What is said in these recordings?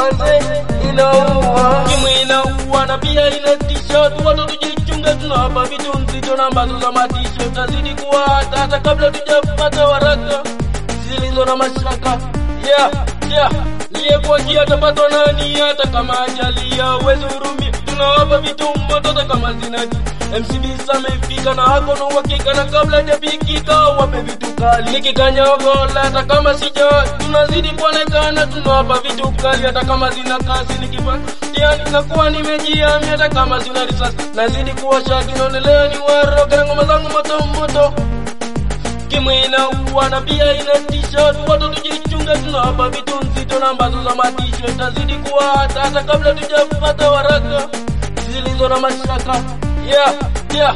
manze inaua kimwi inaua na pia inatisha watu watu tujichunge tunawapa vitu nzito na ambazo za matisho tazidi kuwa hata hata kabla tujapata waraka zilizo na mashaka yeah yeah niyekuajia atapatwa nani hata kama ajalia uwezi hurumia tunawapa vitu moto hata kama zinaji MCB samefika na hako na uhakika na kabla hajapikika wape vitu kali nikikanyagola hata kama sija tunazidi kuonekana tunawapa vitu kali hata kama zina kasi nikipatiani nakuwa nimejiami hata kama zina risasi nazidi kuwasha kinaonelea ni waro kana ngoma zangu moto moto kimwe inaua na pia inatisha watu watu tujichunge tunawapa vitu nzito na ambazo za matisho tazidi kuwa hata hata kabla tujapata waraka zilizo na mashaka yeah, yeah.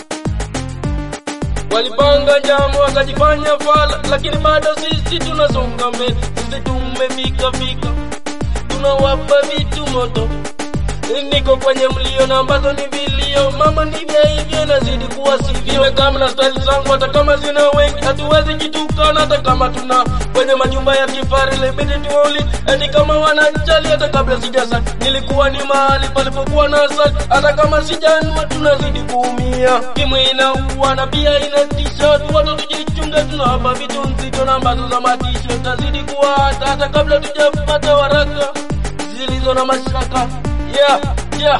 walipanga njama wakajifanya fala lakini bado sisi tunasonga mbele sisi tumefika fika tunawapa vitu moto niko kwenye mlio na ambazo ni vilio mama ndivyo hivyo nazidi kuwa sivyo kama na stari zangu hata kama zina wengi hatuwezi jitukana hata kama tuna kwenye majumba ya kifari libidi tuoli eti kama wananchali hata kabla sijasa nilikuwa ni mahali palipokuwa na asali hata kama sijanua tunazidi kuumia kimwe inaua na pia inatisha watu watu tujichunge tunawapa vitu nzito na ambazo za matisho tazidi kuwa hata hata kabla tujapata waraka zilizo na mashaka yeah, yeah.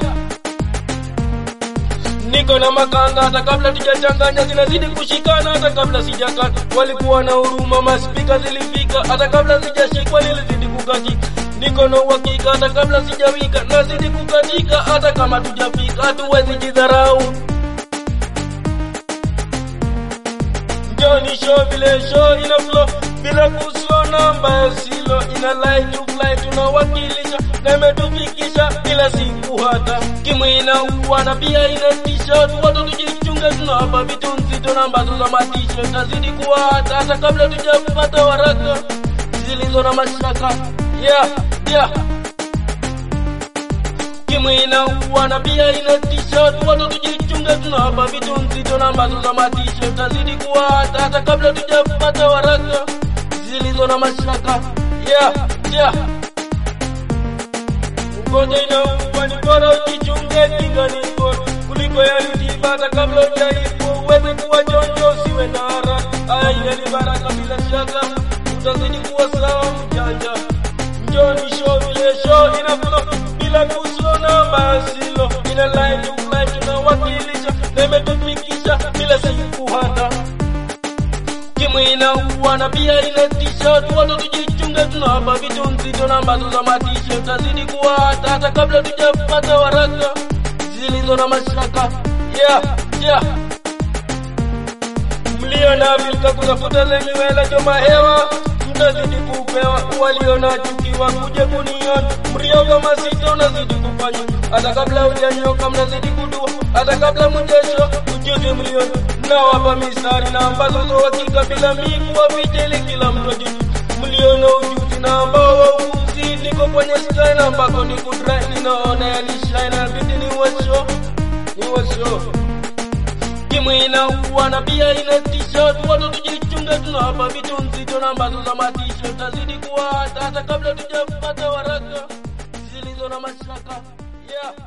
Niko na makanga hata kabla tujachanganya, zinazidi kushikana hata kabla sijakata. Walikuwa na huruma, maspika zilifika hata kabla sijashikwa, nilizidi kukatika. Niko na uhakika hata kabla sijawika, nazidi kukatika hata kama tujafika, hatuwezi jidharau. Njoni show vile show ina flow bila kuslo namba ya silo ina lie to fly tunawakilisha na imetufikisha kila siku hata kimwe inaua na pia inatisha watu watu tujichunge tunawapa vitu nzito na ambazo za matisho tazidi kuwa hata hata kabla tujapata waraka zilizo na mashaka yeah yeah kimwe inaua na pia inatisha watu watu tujichunge tunawapa vitu nzito na ambazo za matisho tazidi kuwa hata hata kabla tujapata waraka zilizo na mashaka yeah yeah ugonjwa inaua ni bora ujichunge kinga ni bora kuliko yalitiba hata kabla ujaipo uweze kuwa jonjo usiwe na haraka haya ile ni baraka bila shaka utazidi kuwa sawa mjanja njoni show vile show ina flow bila kuslo na masilo ina line to line tunawakilisha na imetufikisha bila siku hata kimwe inaua na pia inatisha watu watu tujichunge tunawapa vitu nzito na ambazo za matisho tazidi kuwa hata hata kabla tujapata waraka zilizo na mashaka yeah yeah mlio na vilka kutafuta zenye wela choma hewa mtazidi kupewa waliona chukiwa kuje kuniona mrio kama sita unazidi kufanya hata kabla hujanyoka mnazidi kudua hata kabla mjesho ujuzi mlioni nawapa mistari na ambazo zo hakika bila mi kuwaficha ili kila mtu ajue mliona ujuzi na ambao wauzi niko kwenye sky na ambako ni kudrai ninaona yanishai na bidi ni washo ni washo kimwe inaua na pia inatisha watu watu tujichunge tunawapa vitu nzito na ambazo za matisho tazidi kuwa hata hata kabla tujapata waraka zilizo na mashaka yeah